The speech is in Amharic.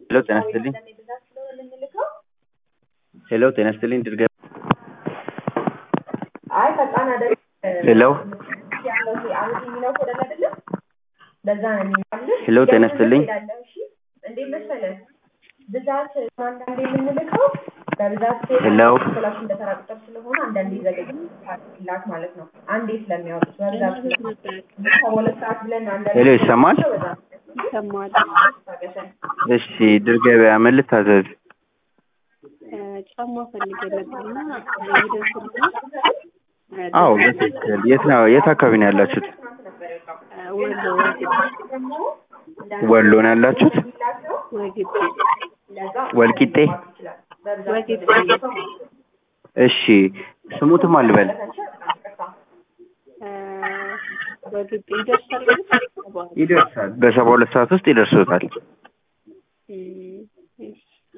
ሄሎ ጤና ይስጥልኝ ሄሎ ጤና ይስጥልኝ ድርገ አይ ፈጣን አይደለም ሄሎ ያለው ይሄ አሁን የሚለው ኮድ አለ አይደለ? በዛ ነው የሚባልሽ። ሄሎ ጤና ይስጥልኝ ትሄዳለህ፣ እሺ? እንዴት መሰለህ ብዛት አንዳንዴ የምንልከው በብዛት ሄሎ ክላስ እንደተራ ቁጥር ስለሆነ አንዳንዴ ዘገኝላት ማለት ነው። አንዴ ስለሚያወጡት በብዛት ከሁለት ሰዓት ብለን አንዳንዴ ሄሎ ይሰማል? ይሰማል። እሺ ድር ገበያ ምን ልታዘዝ? ጫማ ፈልጌ ነበርና ይደርስልኝ አዎ በትክክል የት ነው የት አካባቢ ነው ያላችሁት? ወሎ ወሎ ነው ያላችሁት? ወግቤ ወልቂጤ ወግቤ እሺ ስሙትም አልበል ወግቤ ይደርሳል። ይደርሳል በሰባ ሁለት ሰዓት ውስጥ ይደርሶታል። እም፣